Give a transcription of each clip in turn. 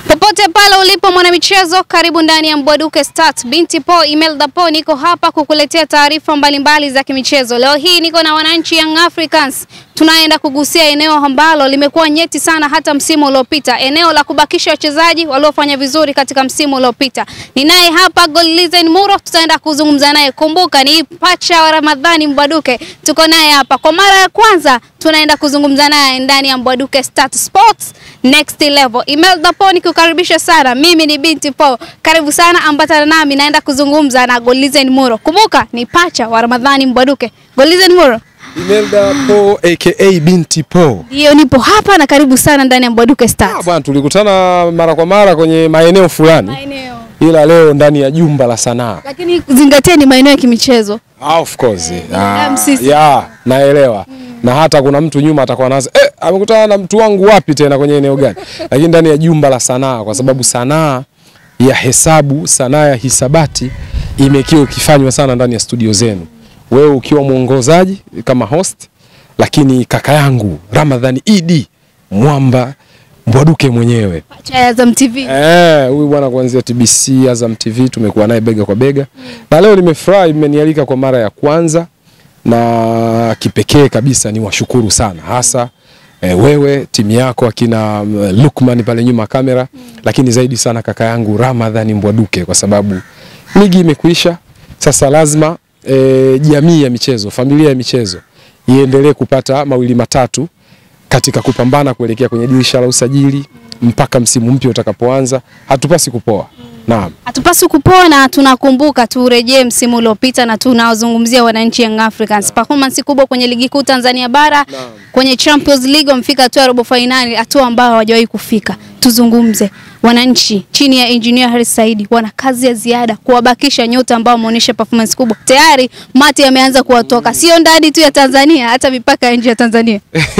Popote pale ulipo mwanamichezo, karibu ndani ya Mbwaduke Stats. Binti Po Imelda Po, niko hapa kukuletea taarifa mbalimbali za kimichezo. Leo hii niko na wananchi Young Africans, tunaenda kugusia eneo ambalo limekuwa nyeti sana hata msimu uliopita, eneo la kubakisha wachezaji waliofanya vizuri katika msimu uliopita. Ninaye hapa Godlizen Muro, tutaenda kuzungumza naye. Kumbuka ni pacha wa Ramadhani Mbwaduke, tuko naye hapa kwa mara ya kwanza tunaenda kuzungumza naye ndani ya Mbwaduke Stats Sports Next Level. Imelda Po nikukaribisha sana. Mimi ni Binti Po. Karibu sana, ambatana nami naenda kuzungumza na Golizen Muro. Kumbuka ni pacha wa Ramadhani Mbwaduke. Golizen Muro. Imelda Po aka Binti Po. Ndio nipo hapa na karibu sana ndani ya Mbwaduke Ah, Stats. bwana tulikutana mara kwa mara kwenye maeneo fulani Maeneo. ila leo ndani ya jumba la sanaa. Lakini zingatia ni maeneo ya kimichezo. Ah, of course. binadamu sisi. ya, naelewa. Na hata kuna mtu nyuma atakuwa anaanza eh, amekutana na mtu wangu wapi tena kwenye eneo gani? Lakini ndani ya jumba la sanaa kwa sababu sanaa ya hesabu, sanaa ya hisabati imekiwa ikifanywa sana ndani ya studio zenu. Wewe ukiwa mwongozaji kama host, lakini kaka yangu Ramadhani Idi Mwamba Mbwaduke mwenyewe Pacha ya Azam TV. Eh, huyu bwana kuanzia TBC, Azam TV tumekuwa naye bega kwa bega. Na leo nimefurahi mmenialika kwa mara ya kwanza na kipekee kabisa ni washukuru sana hasa eh, wewe timu yako akina mm, Lukman pale nyuma ya kamera lakini zaidi sana kaka yangu Ramadhani Mbwaduke kwa sababu ligi imekuisha sasa lazima eh, jamii ya michezo, familia ya michezo iendelee kupata mawili matatu katika kupambana kuelekea kwenye dirisha la usajili mpaka msimu mpya utakapoanza. Hatupasi kupoa. Naam. Hatupaswi kupoa na tunakumbuka turejee msimu uliopita na tunawazungumzia wananchi Young Africans. Performance kubwa kwenye ligi kuu Tanzania bara, kwenye Champions League wamefika hatua ya robo finali, hatua ambayo hawajawahi kufika. Tuzungumze wananchi chini ya Engineer Harris Saidi wana kazi ya ziada kuwabakisha nyota ambao wameonyesha performance kubwa. Tayari mati yameanza kuwatoka, sio ndani tu ya Tanzania, hata mipaka ya nje ya Tanzania.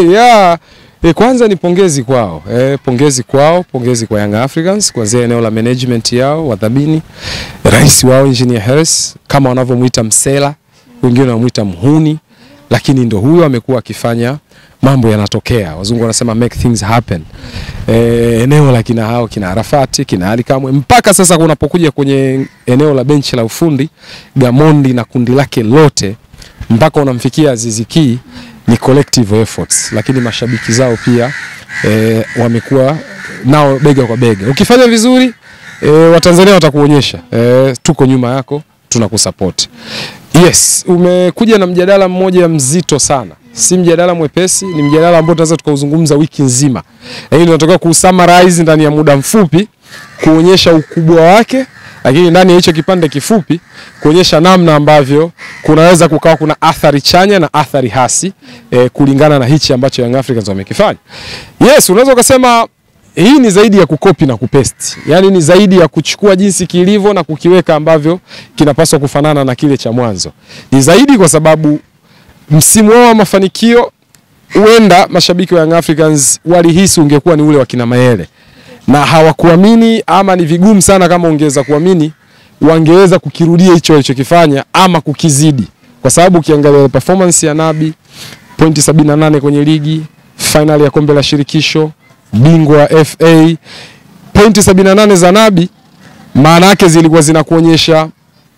ya e, kwanza ni pongezi kwao e, pongezi kwao, pongezi kwa Young Africans kuanzia eneo la management yao, wadhamini, rais wao Engineer Hersi kama wanavyomuita msela, wengine wanamuita mhuni, lakini ndo huyo amekuwa akifanya mambo yanatokea. Wazungu wanasema make things happen. E, eneo la kina hao kina Arafati, kina Ali Kamwe mpaka sasa kunapokuja kwenye eneo la benchi la ufundi Gamondi na kundi lake lote mpaka unamfikia Azizi Ki ni collective efforts, lakini mashabiki zao pia e, wamekuwa nao bega kwa bega. Ukifanya vizuri e, Watanzania watakuonyesha e, tuko nyuma yako, tunakusupport. Yes, umekuja na mjadala mmoja mzito sana, si mjadala mwepesi, ni mjadala ambao tunaweza tukauzungumza wiki nzima, lakini tunataka kusummarize ndani ya muda mfupi, kuonyesha ukubwa wake lakini ndani ya hicho kipande kifupi kuonyesha namna ambavyo kunaweza kukawa kuna athari chanya na athari hasi eh, kulingana na hichi ambacho Young Africans wamekifanya. Yes, unaweza ukasema hii ni zaidi ya kukopi na kupesti, yaani ni zaidi ya kuchukua jinsi kilivyo na kukiweka ambavyo kinapaswa kufanana na kile cha mwanzo. Ni zaidi kwa sababu msimu wao wa mafanikio huenda mashabiki wa Young Africans walihisi ungekuwa ni ule wa kina Mayele na hawakuamini ama ni vigumu sana kama ungeweza kuamini wangeweza kukirudia hicho walichokifanya ama kukizidi, kwa sababu ukiangalia performance ya Nabi pointi 78 kwenye ligi, final ya kombe la shirikisho, bingwa wa FA, pointi 78 za Nabi, maana yake zilikuwa zinakuonyesha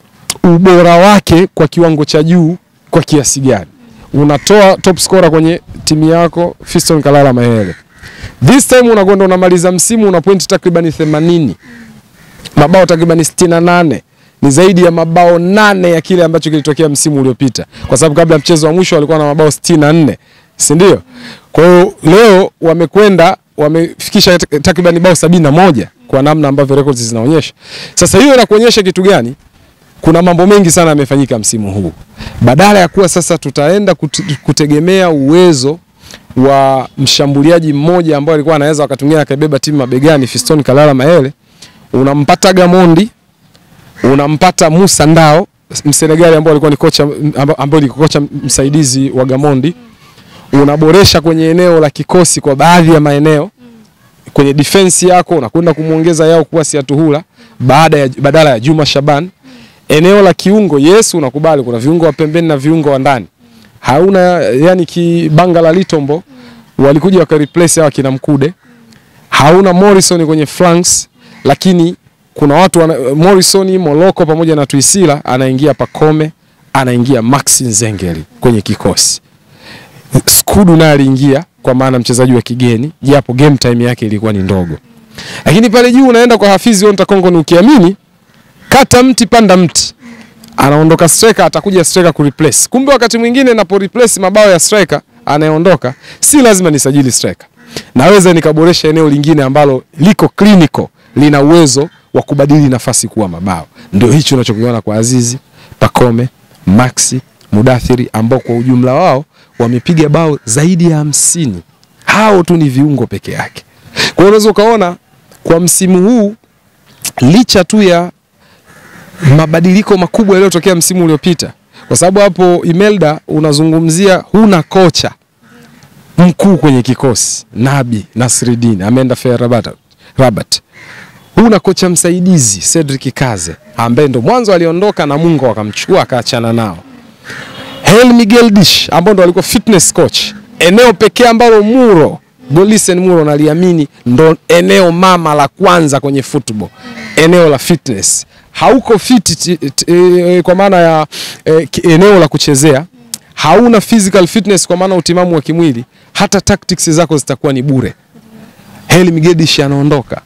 ubora wake kwa kiwango cha juu kwa kiasi gani. Unatoa top scorer kwenye timu yako Fiston Kalala Mayele This time unakwenda unamaliza msimu una pointi takribani 80. Mabao takribani 68. Ni zaidi ya mabao nane ya kile ambacho kilitokea msimu uliopita. Kwa sababu kabla ya mchezo wa mwisho walikuwa na mabao 64. Si ndio? Kwa hiyo leo wamekwenda wamefikisha takribani bao 71 kwa namna ambavyo records zinaonyesha. Sasa hiyo inakuonyesha kitu gani? Kuna mambo mengi sana yamefanyika msimu huu. Badala ya kuwa sasa tutaenda kut- kutegemea uwezo wa mshambuliaji mmoja ambaye alikuwa anaweza wakati mwingine akabeba timu mabegani, Fiston Kalala Mayele, unampata Gamondi, unampata Musa Ndao Msenegali ambao alikuwa ni kocha ambao ni kocha msaidizi wa Gamondi, unaboresha kwenye eneo la kikosi kwa baadhi ya maeneo kwenye defense yako unakwenda kumwongeza yao kuwa Siatuhula baada ya badala ya Juma Shaban. Eneo la kiungo, yes, unakubali kuna viungo wa pembeni na viungo wa ndani hauna yani kibanga la Litombo walikuja waka replace hawa kina Mkude hauna Morrison kwenye flanks, lakini kuna watu wana, Morrison, Moloko pamoja na Tuisila, anaingia Pakome, anaingia Maxi Nzengeli kwenye kikosi. Skudu naye aliingia kwa maana mchezaji wa kigeni, japo game time yake ilikuwa ni ndogo. Lakini pale juu unaenda kwa Hafizi Onta Kongo, ni ukiamini kata mti panda mti, anaondoka striker, atakuja striker ku replace. Kumbe wakati mwingine napo replace mabao ya striker anayeondoka, si lazima nisajili striker, naweza nikaboresha eneo lingine ambalo liko clinical, lina uwezo wa kubadili nafasi kuwa mabao. Ndio hicho unachokiona kwa Azizi, Pakome, Maxi, Mudathiri ambao kwa ujumla wao wamepiga bao zaidi ya hamsini. Hao tu ni viungo peke yake. Kwa hiyo unaweza ukaona kwa msimu huu licha tu ya mabadiliko makubwa yaliyotokea msimu uliopita, kwa sababu hapo Imelda unazungumzia huna kocha mkuu kwenye kikosi. Nabi Nasridin ameenda FAR Rabat, Rabat. Huna kocha msaidizi Cedric Kaze ambaye ndo mwanzo aliondoka na Mungu akamchukua akaachana nao. Hel Miguel Dish ambao ndo alikuwa fitness coach, eneo pekee ambalo Muro Golisen Muro naliamini ndo eneo mama la kwanza kwenye football, eneo la fitness. Hauko fit e, kwa maana ya e, eneo la kuchezea, hauna physical fitness kwa maana utimamu wa kimwili, hata tactics zako zitakuwa ni bure. Hel Miguel Dish anaondoka,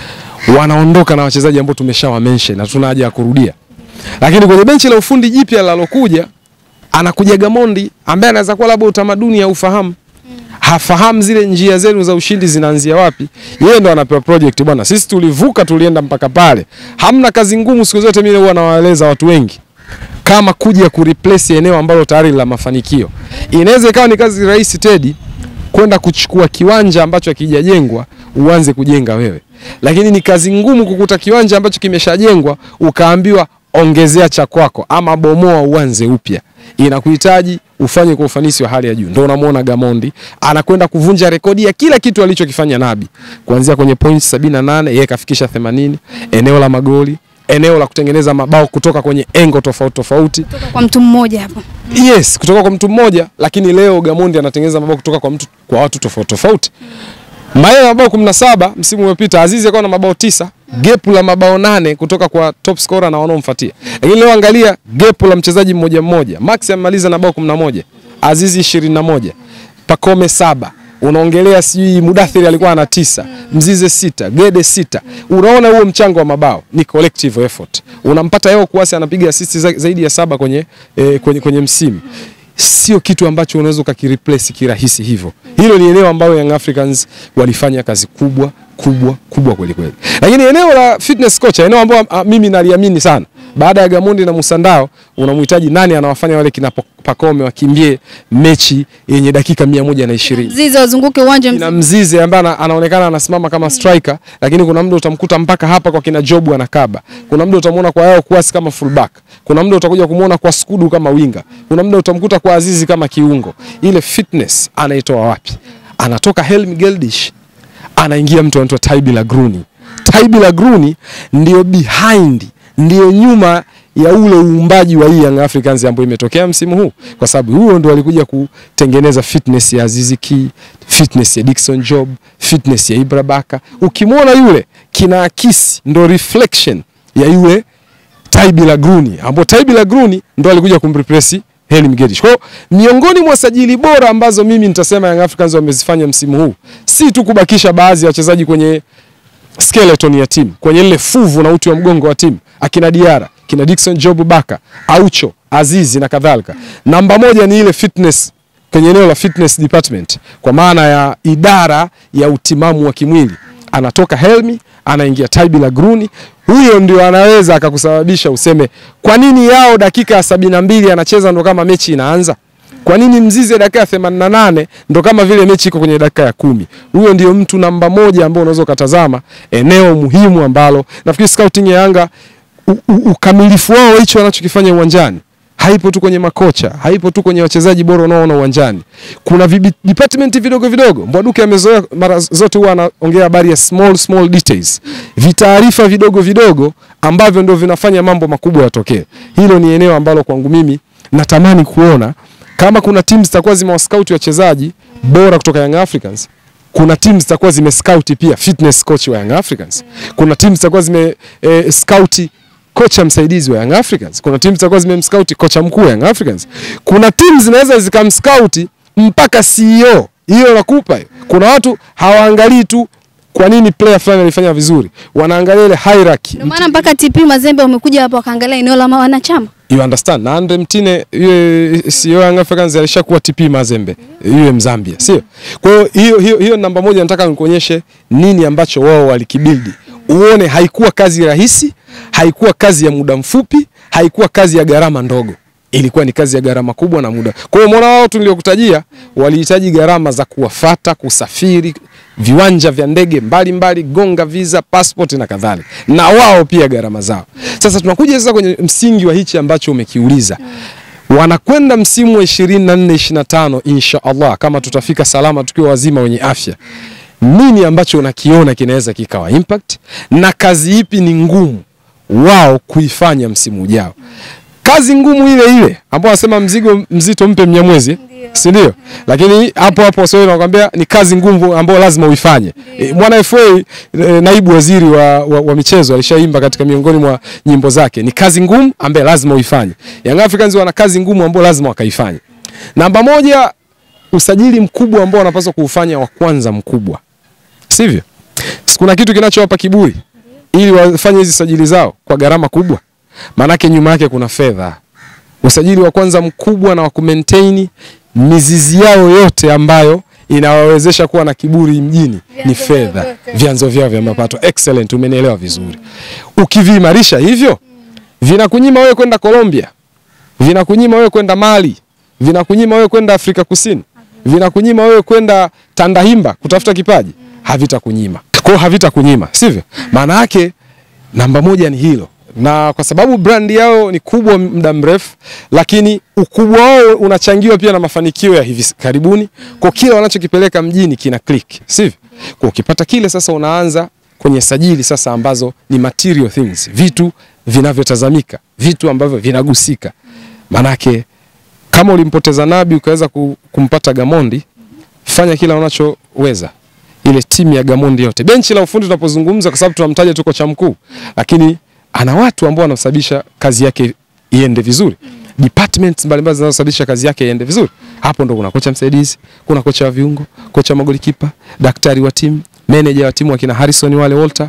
wanaondoka na wachezaji ambao tumeshawa mention na tuna haja ya kurudia, lakini kwenye benchi la ufundi jipya lalokuja anakuja Gamondi ambaye anaweza kuwa labda utamaduni ya ufahamu hafahamu zile njia zenu za ushindi zinaanzia wapi. Yeye ndo anapewa project bwana, sisi tulivuka, tulienda mpaka pale. Hamna kazi ngumu siku zote, mimi huwa nawaeleza watu wengi kama kuja ku replace eneo ambalo tayari la mafanikio. Inaweza ikawa ni kazi rahisi Tedi, kwenda kuchukua kiwanja ambacho hakijajengwa uanze kujenga wewe, lakini ni kazi ngumu kukuta kiwanja ambacho kimeshajengwa ukaambiwa ongezea cha kwako ama bomoa uanze upya. Inakuhitaji ufanye kwa ufanisi wa hali ya juu. Ndio unamwona Gamondi anakwenda kuvunja rekodi ya kila kitu alichokifanya Nabi, kuanzia kwenye points 78 yeye kafikisha 80, eneo la magoli, eneo la kutengeneza mabao kutoka kwenye engo tofauti tofauti, Kutoka kwa mtu mmoja hapo. yes, kutoka kwa mtu mmoja, lakini leo Gamondi anatengeneza mabao kutoka kwa mtu kwa watu tofauti tofauti. Maye na mabao 17 msimu uliopita, Azizi akawa na mabao tisa, gap la mabao nane kutoka kwa top scorer na wanaomfuatia. Lakini leo angalia gap la mchezaji mmoja mmoja. Max amemaliza na bao 11, Azizi 21, Pakome saba. Unaongelea sijui Mudathiri alikuwa ana tisa, Mzize sita, Gede sita. Unaona huo mchango wa mabao ni collective effort. Unampata yao kuasi anapiga assist za- zaidi ya saba kwenye, eh, kwenye, kwenye msimu sio kitu ambacho unaweza ukakireplace kirahisi hivyo. Hilo ni eneo ambalo Young Africans walifanya kazi kubwa kubwa kubwa kweli kweli, lakini eneo la fitness coach, eneo ambalo ah, mimi naliamini sana baada ya Gamondi na Musandao, unamhitaji nani anawafanya wale kina Pakome wakimbie mechi yenye dakika mia moja na ishirini Zizi wazunguke uwanja kina mzima. Mzize ambaye ana- anaonekana anasimama kama striker, lakini kuna muda utamkuta mpaka hapa kwa kina Jobu anakaba. Kuna muda utamuona kwa yao kuasi kama fullback. Kuna muda utakuja kumuona kwa Skudu kama winga. Kuna muda utamkuta kwa Azizi kama kiungo. Ile fitness anaitoa wapi? Anatoka Helm Geldish anaingia mtu anaitwa Taibi Lagruni. Taibi Lagruni ndio behind, ndio nyuma ya ule uumbaji wa hii Young Africans ambayo imetokea msimu huu, kwa sababu huo ndo alikuja kutengeneza fitness ya Azizi Ki, fitness ya Dickson Job, fitness ya Ibra Baka. Ukimwona yule kinaakisi ndo reflection ya yule Taibi Lagruni, ambao Taibi Lagruni ndo alikuja kumreplace Heli Mgedish. Kwa hiyo miongoni mwa sajili bora ambazo mimi nitasema Young Africans wamezifanya msimu huu si tu kubakisha baadhi ya wachezaji kwenye skeleton ya timu, kwenye ile fuvu na uti wa mgongo wa timu, akina Diara, kina Dickson Job Baka, Aucho, Azizi na kadhalika. Namba moja ni ile fitness kwenye eneo la fitness department, kwa maana ya idara ya utimamu wa kimwili. Anatoka Helmi anaingia Taibi Lagruni, huyo ndio anaweza akakusababisha useme kwa nini yao dakika ya sabini na mbili anacheza ndo kama mechi inaanza. Kwa nini Mzize dakika ya 88 ndo kama vile mechi iko kwenye dakika ya kumi? Huyo ndio mtu namba moja ambao unaweza ukatazama eneo muhimu ambalo nafikiri scouting ya Yanga u, u, ukamilifu wao hicho wanachokifanya uwanjani haipo tu kwenye makocha, haipo tu kwenye wachezaji bora unaoona uwanjani. Kuna vibi, department vidogo vidogo. Mbwaduke amezoea mara zote huwa anaongea habari ya small small details, vitaarifa vidogo vidogo ambavyo ndio vinafanya mambo makubwa yatokee. Hilo ni eneo ambalo kwangu mimi natamani kuona kama kuna timu zitakuwa zimewascout wachezaji bora kutoka Young Africans kuna timu zitakuwa zime scout pia fitness coach wa Young Africans. Kuna timu zitakuwa zime eh, scout kocha msaidizi wa Young Africans. Kuna timu zitakuwa zimemscout kocha mkuu wa Young Africans. Kuna timu zinaweza zikamscout mpaka CEO. Hiyo nakupa hiyo. Kuna watu hawaangalii tu kwa nini player fulani alifanya vizuri, wanaangalia ile hierarchy. Ndio maana mpaka TP Mazembe wamekuja hapa wakaangalia eneo la wanachama. You understand? Na Andre Mtine yule CEO Young Africans alishakuwa TP Mazembe yule Mzambia, sio? Kwa hiyo hiyo hiyo hiyo namba moja nataka nikuonyeshe nini ambacho wao walikibildi. Uone haikuwa kazi rahisi, haikuwa kazi ya muda mfupi, haikuwa kazi ya gharama ndogo. Ilikuwa ni kazi ya gharama kubwa na muda. Kwa hiyo umeona wao tu niliokutajia walihitaji gharama za kuwafata, kusafiri, viwanja vya ndege mbalimbali, gonga visa, passport na kadhalika, na wao pia gharama zao. Sasa tunakuja sasa kwenye msingi wa hichi ambacho umekiuliza. Wanakwenda msimu wa 24 25 insha Allah, kama tutafika salama tukiwa wazima wenye afya. Nini ambacho unakiona kinaweza kikawa impact na kazi ipi ni ngumu wao kuifanya msimu ujao? Kazi ngumu ile ile ambao wanasema mzigo mzito mpe Mnyamwezi, si ndio? Lakini hapo hapo Waswahili wanakuambia ni kazi ngumu ambayo lazima uifanye. E, mwana FA e, naibu waziri wa, wa, wa michezo alishaimba katika miongoni mwa nyimbo zake, ni kazi ngumu ambayo lazima uifanye. Young Africans wana kazi ngumu ambayo lazima wakaifanye. Namba moja, usajili mkubwa ambao wanapaswa kuufanya wa kwanza mkubwa, sivyo? Kuna kitu kinachowapa kiburi ili wafanye hizi sajili zao kwa gharama kubwa maanake nyuma yake kuna fedha. Usajili wa kwanza mkubwa na wa kumaintain mizizi yao yote ambayo inawawezesha kuwa na kiburi mjini ni fedha, vyanzo vyao vya mapato. Excellent, umenielewa vizuri. Ukiviimarisha hivyo, vinakunyima wewe kwenda Colombia, vinakunyima wewe kwenda Mali, vinakunyima wewe kwenda Afrika Kusini, vinakunyima wewe kwenda Tandahimba kutafuta kipaji, havitakunyima. Kwa hiyo havitakunyima, sivyo? Maana yake namba moja ni hilo na kwa sababu brandi yao ni kubwa muda mrefu, lakini ukubwa wao unachangiwa pia na mafanikio ya hivi karibuni. Kwa kile wanachokipeleka mjini kina click, sivyo? Kwa ukipata kile sasa, unaanza kwenye sajili sasa ambazo ni material things, vitu vinavyotazamika, vitu ambavyo vinagusika. Manake kama ulimpoteza Nabi ukaweza kumpata Gamondi, fanya kila unachoweza ile timu ya Gamondi yote, benchi la ufundi tunapozungumza, kwa sababu tunamtaja tu kocha mkuu, lakini ana watu ambao wanasababisha kazi yake iende vizuri, departments mbalimbali zinazosababisha kazi yake iende vizuri. Hapo ndo kuna kocha msaidizi, kuna kocha wa viungo, kocha magolikipa, daktari wa timu, manager wa timu akina Harrison wale Walter,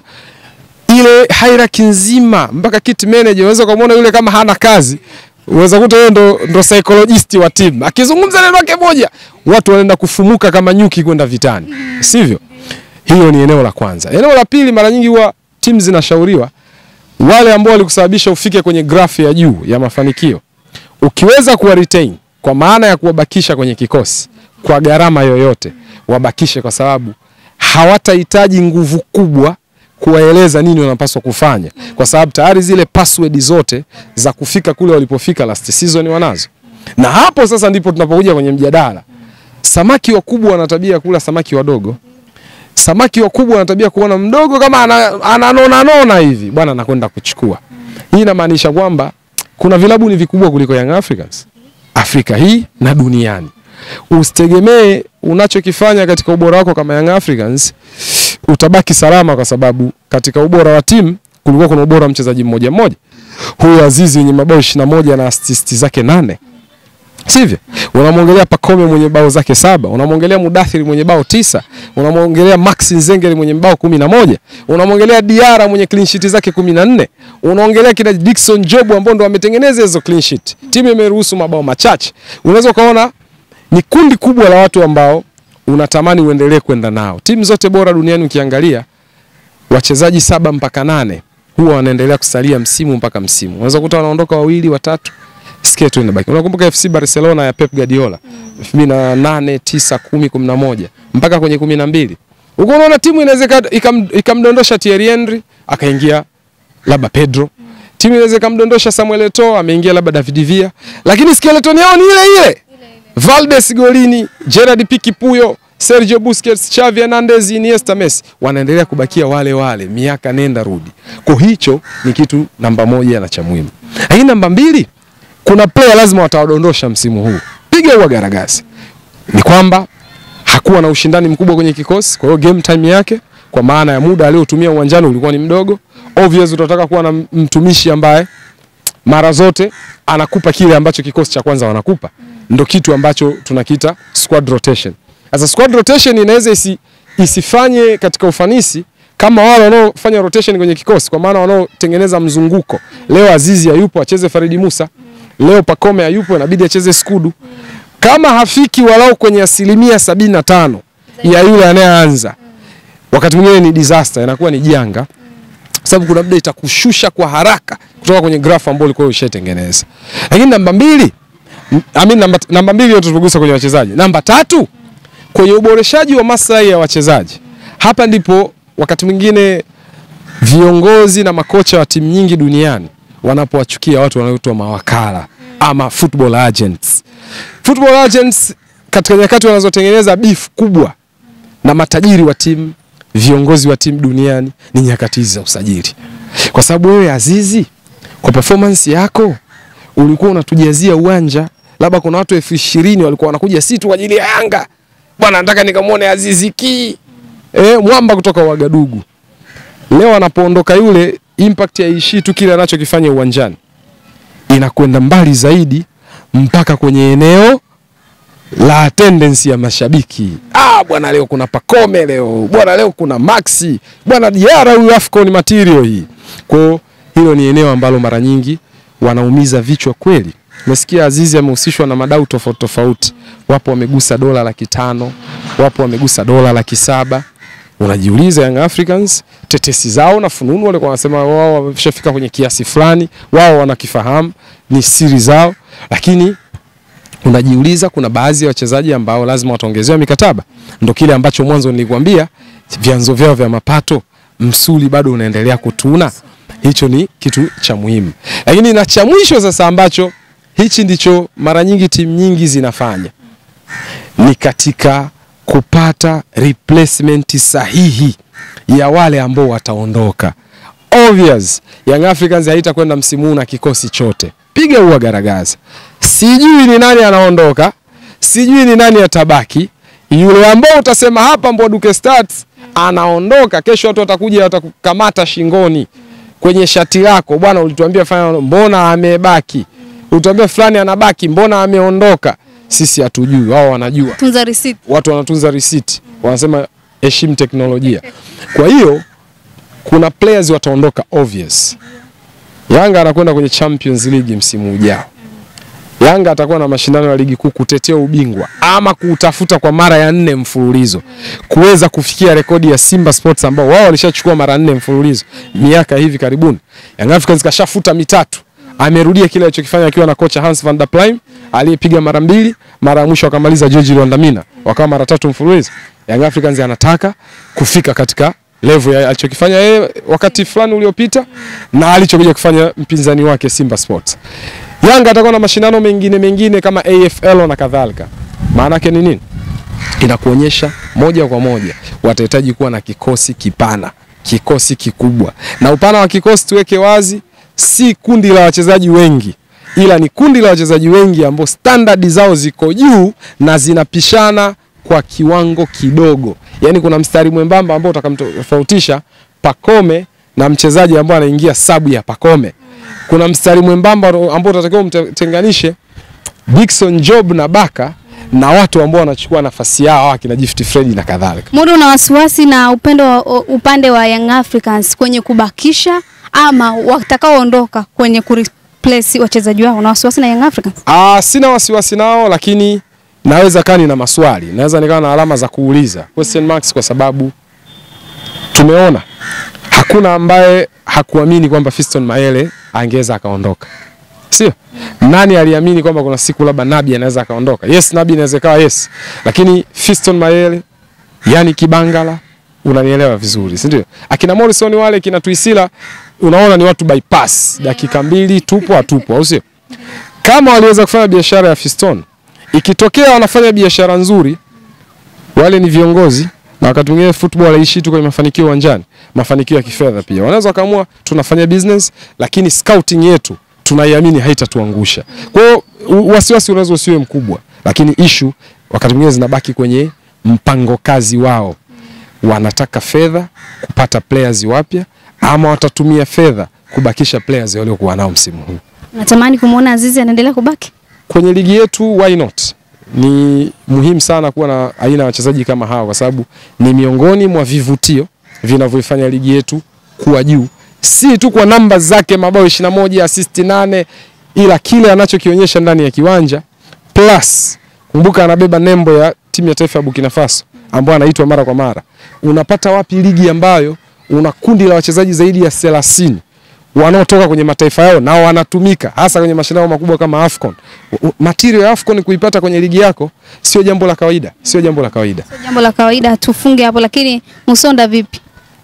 ile hierarchy nzima mpaka kit manager. Unaweza kumuona yule kama hana kazi, unaweza kuta yeye ndo, ndo psychologist wa timu, akizungumza neno lake moja watu wanaenda kufumuka kama nyuki kwenda vitani, sivyo? Hiyo ni eneo la kwanza. Eneo la pili, mara nyingi huwa timu zinashauriwa wale ambao walikusababisha ufike kwenye grafu ya juu ya mafanikio, ukiweza kuwa retain kwa maana ya kuwabakisha kwenye kikosi kwa gharama yoyote, wabakishe, kwa sababu hawatahitaji nguvu kubwa kuwaeleza nini wanapaswa kufanya, kwa sababu tayari zile password zote za kufika kule walipofika last season wanazo. Na hapo sasa ndipo tunapokuja kwenye mjadala. Samaki wakubwa wana tabia kula samaki wadogo samaki wakubwa wana tabia kuona mdogo kama ananona ana nona hivi bwana, anakwenda kuchukua. Hii inamaanisha kwamba kuna vilabu ni vikubwa kuliko Young Africans Afrika hii na duniani. Usitegemee unachokifanya katika ubora wako kama Young Africans utabaki salama, kwa sababu katika ubora wa timu kulikuwa kuna ubora wa mchezaji mmoja mmoja. Huyu Azizi mwenye mabao 21 na assist zake nane sivyo? Unamwongelea Pacome mwenye bao zake saba, unamwongelea Mudathiri mwenye bao tisa, unamwongelea Max Nzengeli mwenye bao kumi na moja, unamwongelea Diara mwenye clean sheet zake kumi na nne, unaongelea kina Dickson Job ambao ndo wametengeneza hizo clean sheet. Timu imeruhusu mabao machache. Unaweza ukaona ni kundi kubwa la watu ambao unatamani uendelee kwenda nao. Timu zote bora duniani ukiangalia, wachezaji saba mpaka nane huwa wanaendelea kusalia msimu mpaka msimu. Unaweza kukuta wanaondoka wawili watatu sikia tu inabaki. Unakumbuka FC Barcelona ya Pep Guardiola 2008, 9, 10, 11 mpaka kwenye 12. Uko unaona timu inaweza ikamdondosha Thierry Henry akaingia labda Pedro. Timu inaweza ikamdondosha Samuel Eto'o ameingia labda David Villa. Lakini skeleton yao ni ile ile. Valdes golini, Gerard Pique Puyo, Sergio Busquets, Xavi Hernandez, Iniesta, Messi wanaendelea kubakia wale wale miaka nenda rudi. Kwa hicho ni kitu namba moja na cha muhimu. Lakini namba mbili kuna player lazima watawadondosha msimu huu, piga huwa garagasi. Ni kwamba hakuwa na ushindani mkubwa kwenye kikosi, kwa hiyo game time yake kwa maana ya muda aliotumia uwanjani ulikuwa ni mdogo. Obvious utataka kuwa na mtumishi ambaye mara zote anakupa kile ambacho kikosi cha kwanza wanakupa, ndo kitu ambacho tunakiita squad rotation. Sasa squad rotation inaweza isi, isifanye katika ufanisi kama wale wanaofanya rotation kwenye kikosi, kwa maana wanaotengeneza mzunguko. Leo Azizi hayupo, acheze Faridi Musa. Leo Pakome hayupo, inabidi acheze Skudu. Kama hafiki walau kwenye asilimia sabini na tano ya yule anayeanza, wakati mwingine ni disaster, inakuwa ni janga kwa sababu kuna muda itakushusha kwa haraka kutoka kwenye graph ambayo ulikuwa ushaitengeneza. Lakini namba mbili, I mean namba, namba mbili yote tumegusa kwenye wachezaji. Namba tatu kwenye uboreshaji wa maslahi ya wachezaji. Hapa ndipo wakati mwingine viongozi na makocha wa timu nyingi duniani wanapowachukia watu wanaoitwa mawakala ama football agents. Football agents katika nyakati wanazotengeneza beef kubwa na matajiri wa timu, viongozi wa timu duniani ni nyakati hizi za usajili, kwa sababu wewe Azizi, kwa performance yako ulikuwa unatujazia uwanja, labda kuna watu elfu ishirini walikuwa wanakuja si tu kwa ajili ya Yanga, bwana, nataka nikamwone Azizi ki eh, mwamba kutoka Wagadugu. Leo anapoondoka yule, impact haishii tu kile anachokifanya uwanjani, inakwenda mbali zaidi mpaka kwenye eneo la attendance ya mashabiki. Ah, bwana leo kuna Pakome leo. Bwana leo kuna Maxi. Bwana Diara huyu Afcon material hii. Kwa hiyo hilo ni eneo ambalo mara nyingi wanaumiza vichwa kweli. Umesikia Azizi amehusishwa na madau tofauti tofauti. Wapo wamegusa dola laki tano, wapo wamegusa dola laki saba. Unajiuliza Young Africans tetesi zao na fununu walikuwa wanasema wao wameshafika kwenye kiasi fulani, wao wanakifahamu, ni siri zao, lakini unajiuliza kuna baadhi ya wachezaji ambao lazima wataongezewa mikataba. Ndo kile ambacho mwanzo nilikwambia, vyanzo vyao vya mapato, msuli bado unaendelea kutuna. Hicho ni kitu cha muhimu, lakini na cha mwisho sasa, ambacho hichi ndicho mara nyingi timu nyingi zinafanya ni katika kupata replacement sahihi ya wale ambao wataondoka. Obvious, Young Africans haitakwenda msimu huu na kikosi chote, piga huwa garagaza sijui ni nani anaondoka, sijui ni nani atabaki. Yule ambao utasema hapa Mbwaduke Stars anaondoka, kesho watu watakuja watakukamata shingoni kwenye shati lako, bwana, ulituambia fanya, mbona amebaki? Ulituambia fulani anabaki, mbona ameondoka? Sisi hatujui, wao wanajua. Tunza receipt. Watu wanatunza receipt, wanasema heshimu teknolojia. Kwa hiyo kuna players wataondoka obvious. Yanga anakwenda kwenye Champions League msimu ujao. Yanga atakuwa na mashindano ya ligi kuu kutetea ubingwa ama kuutafuta kwa mara ya nne mfululizo kuweza kufikia rekodi ya Simba Sports ambao wao walishachukua mara nne mfululizo miaka hivi karibuni. Young Africans kashafuta mitatu, amerudia kile alichokifanya akiwa na kocha Hans van der Plyme aliyepiga mara mbili, mara ya mwisho akamaliza George Lwandamina, wakawa mara tatu mfululizo. Young Africans anataka kufika katika level ya alichokifanya yeye wakati fulani uliopita na alichokuja kufanya mpinzani wake Simba Sports. Yanga atakuwa na mashindano mengine mengine kama AFL na kadhalika. Maana yake ni nini? Inakuonyesha moja kwa moja watahitaji kuwa na kikosi kipana, kikosi kikubwa. Na upana wa kikosi tuweke wazi, si kundi la wachezaji wengi, ila ni kundi la wachezaji wengi ambao standard zao ziko juu na zinapishana kwa kiwango kidogo. Yaani kuna mstari mwembamba ambao utakamtofautisha Pakome na mchezaji ambao anaingia sabu ya Pakome kuna mstari mwembamba ambao utatakiwa umtenganishe Dickson Job na Baka na watu ambao wanachukua nafasi yao akina Gift Fred na kadhalika. Muda una wasiwasi na upendo wa, upande wa Young Africans kwenye kubakisha ama watakaoondoka kwenye kureplace wachezaji wao, na wasiwasi na Young Africans? Ah, sina wasiwasi nao, lakini naweza kani na maswali, naweza nikawa na alama za kuuliza question marks, kwa sababu tumeona hakuna ambaye hakuamini kwamba Fiston Mayele angeweza akaondoka, sio? Nani aliamini kwamba kuna siku labda Nabi anaweza akaondoka? Yes, Nabi inaweza kawa yes, lakini Fiston Mayele, yani Kibangala, unanielewa vizuri, si ndio? Akina Morrison wale kina Tuisila, unaona ni watu bypass, dakika mbili tupo hatupo, au sio? Kama waliweza kufanya biashara ya Fiston, ikitokea wanafanya biashara nzuri, wale ni viongozi na wakati mwingine football haishi tu kwenye mafanikio uwanjani, mafanikio ya kifedha pia. Wanaweza wakaamua tunafanya business, lakini scouting yetu tunaiamini haitatuangusha. Kwa hiyo wasiwasi unaweza usiwe mkubwa, lakini issue wakati mwingine zinabaki kwenye mpango kazi wao, wanataka fedha kupata players wapya ama watatumia fedha kubakisha players waliokuwa nao msimu huu. Natamani kumwona Azizi anaendelea kubaki. Kwenye ligi yetu why not? Ni muhimu sana kuwa na aina ya wachezaji kama hawa kwa sababu ni miongoni mwa vivutio vinavyoifanya ligi yetu kuwa juu, si tu kwa namba zake mabao 21, assist 8, ila kile anachokionyesha ndani ya kiwanja plus kumbuka, anabeba nembo ya timu ya taifa ya Burkina Faso ambayo anaitwa mara kwa mara. Unapata wapi ligi ambayo una kundi la wachezaji zaidi ya 30 wanaotoka kwenye mataifa yao na wanatumika hasa kwenye mashindano makubwa kama AFCON. U- u- Material ya AFCON kuipata kwenye ligi yako sio jambo la kawaida, sio jambo la kawaida. Sio jambo la kawaida, tufunge hapo. Lakini Musonda vipi?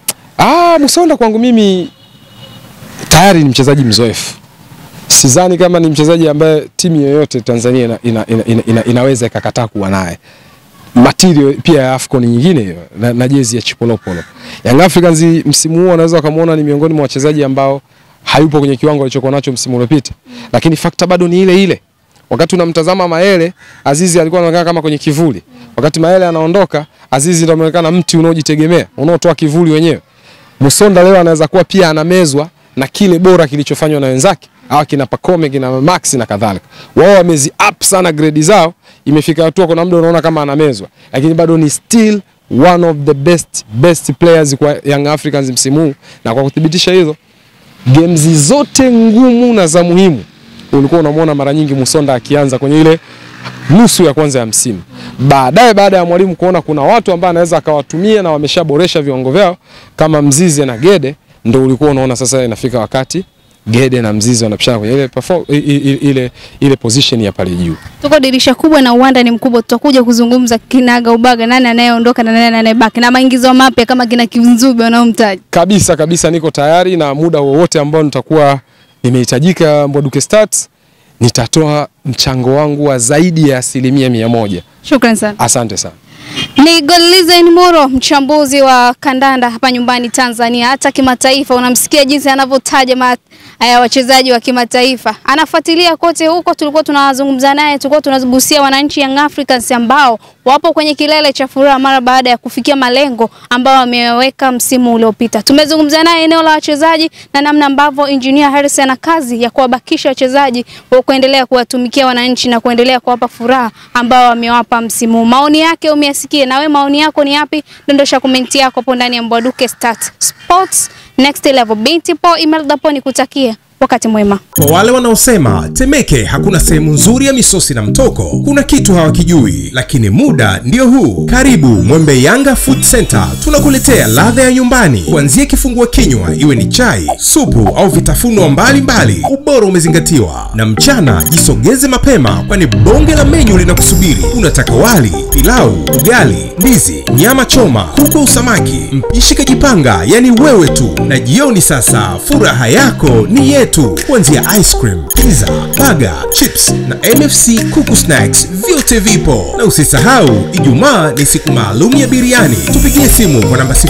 Ah, Musonda kwangu mimi tayari ni mchezaji mzoefu. Sidhani kama ni mchezaji ambaye timu yoyote Tanzania ina, ina, ina, ina, ina, inaweza ikakataa kuwa naye. Material pia ya AFCON nyingine hiyo na, na jezi ya Chipolopolo. Young Africans msimu huu wanaweza wakamuona ni miongoni mwa wachezaji ambao hayupo kwenye kiwango alichokuwa nacho msimu uliopita. Lakini fakta bado ni ile ile. Wakati unamtazama Maele, Azizi alikuwa anaonekana kama kwenye kivuli. Wakati Maele anaondoka, Azizi ndio anaonekana mti unaojitegemea, unaotoa kivuli wenyewe. Musonda leo anaweza kuwa pia anamezwa na kile bora kilichofanywa na wenzake au kina Pacome kina Max na kadhalika. Wao wamezi up sana grade zao, imefika hatua kuna muda unaona kama anamezwa, lakini bado ni still one of the best best players kwa Young Africans msimu huu, na kwa kuthibitisha hizo games zote ngumu na za muhimu ulikuwa unamwona mara nyingi Musonda akianza kwenye ile nusu ya kwanza ya msimu. Baadaye baada ya mwalimu kuona kuna watu ambao anaweza akawatumia na wameshaboresha viwango vyao kama Mzize na Gede, ndo ulikuwa unaona sasa inafika wakati Gede na Mzize wanapishana kwenye ile, perform, i- i- i- ile, ile position ya pale juu. Tuko dirisha kubwa na uwanda ni mkubwa, tutakuja kuzungumza kinaga ubaga, nani anayeondoka na nani anayebaki, na maingizo mapya kama kina Kinzube wanaomtaja. Kabisa kabisa, niko tayari na muda wowote ambao nitakuwa nimehitajika Mbwaduke Stats, nitatoa mchango wangu wa zaidi ya asilimia mia moja. Shukran sana. Asante sana. Ni Godlizen Muro, mchambuzi wa kandanda hapa nyumbani Tanzania, hata kimataifa. Unamsikia jinsi anavyotaja ma- haya wachezaji wa kimataifa, anafuatilia kote huko. Tulikuwa tunawazungumza naye, tulikuwa tunagusia wananchi Young Africans ambao wapo kwenye kilele cha furaha mara baada ya kufikia malengo ambayo wameweka msimu uliopita. Tumezungumza naye eneo la wachezaji na namna ambavyo Engineer Harris ana kazi ya kuwabakisha wachezaji wa kuendelea kuwatumikia wananchi na kuendelea kuwapa furaha ambao wamewapa msimu huu. Maoni yake umeyasikia, na wewe maoni yako ni yapi? Dondosha komenti yako hapo ndani ya Mbwaduke Stats Sports Next Level. Binti po email dapo nikutakie wakati mwema. Kwa wale wanaosema Temeke hakuna sehemu nzuri ya misosi na mtoko, kuna kitu hawakijui, lakini muda ndio huu. Karibu Mwembe Yanga Food Center, tunakuletea ladha ya nyumbani, kuanzia kifungua kinywa, iwe ni chai, supu au vitafunwa mbalimbali. Ubora umezingatiwa, na mchana jisogeze mapema, kwani bonge la menyu linakusubiri. Unataka wali, pilau, ugali, ndizi, nyama choma, kuku au samaki, mpishi kajipanga, yani wewe tu. Na jioni sasa, furaha yako ni yetu, kuanzia ice cream, pizza, burger, chips na MFC kuku snacks, vyote vipo. Na usisahau, Ijumaa ni siku maalum ya biriani. Tupigie simu kwa namba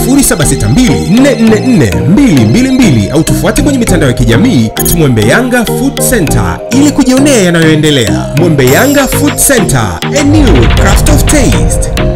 0762444222 au tufuate kwenye mitandao ya kijamii at Mwembe Yanga Food Center ili kujionea yanayoendelea. Mwembe Yanga Food Center, a new craft of taste.